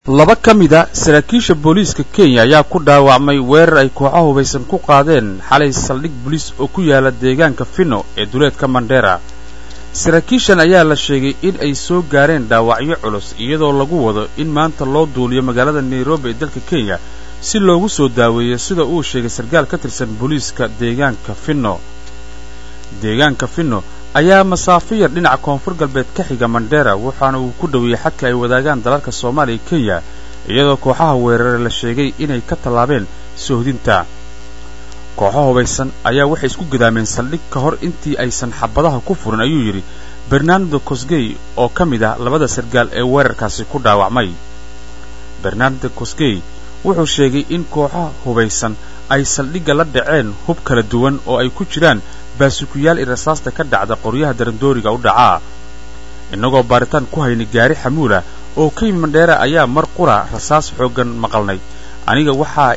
laba ka mid a saraakiisha booliiska kenya ayaa ku dhaawacmay weerar ay kooxo hubaysan ku qaadeen xalay saldhig boliis oo ku yaala deegaanka fino ee duleedka mandheera saraakiishan ayaa la sheegay in ay soo gaareen dhaawacyo culus iyadoo lagu wado in maanta loo duuliyo magaalada nairobi ee dalka kenya si loogu soo daaweeyo sida uu sheegay sarkaal ka tirsan booliiska deegaanka fino deegaanka fino ayaa masaafo yar dhinaca koonfur galbeed ka xiga mandheera waxaana uu ku dhoweeyey xadka ay wadaagaan dalalka soomaaliya iyo kenya iyadoo kooxaha weerare la sheegay inay ka tallaabeen soohdinta kooxo hubaysan ayaa waxay isku gadaameen saldhig ka hor intii aysan xabadaha ku furin ayuu yidhi bernardo cosgey oo ka mid ah labada sargaal ee weerarkaasi ku dhaawacmay bernardo cosgey wuxuu sheegay in kooxaha hubaysan ay saldhigga la dhaceen hub kala duwan oo ay ku jiraan baasukuyaal i rasaasta ka dhacda qoryaha darandooriga u dhacaa innagoo baaritaan ku haynay gaari xamuulah oo ka yimi mandheera ayaa mar qura rasaas xooggan maqalnay aniga waxaa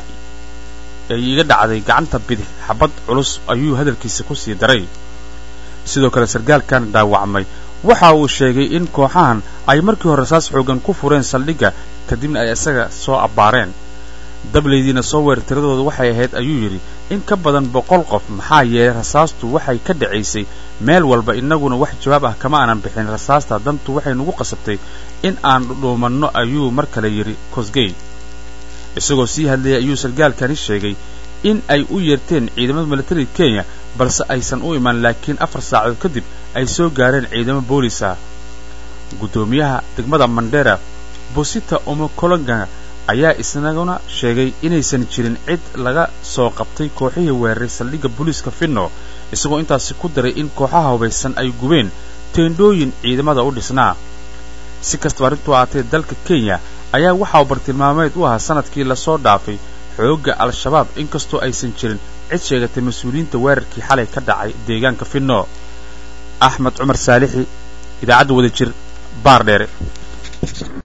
ay iga dhacday gacanta bidix xabad culus ayuu hadalkiisa ku sii daray sidoo kale sarkaalkan dhaawacmay waxa uu sheegay in kooxahan ay markii hore rasaas xooggan ku fureen saldhigga kadibna ay isaga soo abbaareen dablaydiina soo weer tiradooda waxay ahayd ayuu yidhi in ka badan boqol qof maxaa yeelay rasaastu waxay ka dhacaysay meel walba innaguna wax jawaab ah kama aanan bixin rasaasta dantu waxay nagu qasabtay in aan dhuumanno ayuu mar kale yidhi cosgey isagoo sii hadlayay ayuu sarkaalkani sheegay in ay u yeerteen ciidamada militariga kenya balse aysan u iman laakiin afar saacadood kadib ay soo gaareen ciidamo boolis ah guddoomiyaha degmada mandheera bosita omokolonga ayaa isnaguna sheegay inaysan jirin cid laga soo qabtay kooxihii weeraray saldhigga booliiska finno isagoo intaasi ku daray in kooxaha hubaysan ay gubeen teendhooyin ciidamada u dhisnaa si kastaba arrintuu aatee dalka kenya ayaa waxa uu bartilmaameed u ahaa sanadkii lasoo dhaafay xoogga al-shabaab inkastoo aysan jirin cid sheegatay mas-uuliyiinta weerarkii xalay ka dhacay deegaanka finno axmed cumar saalixi idaacadda wada jir baar dheere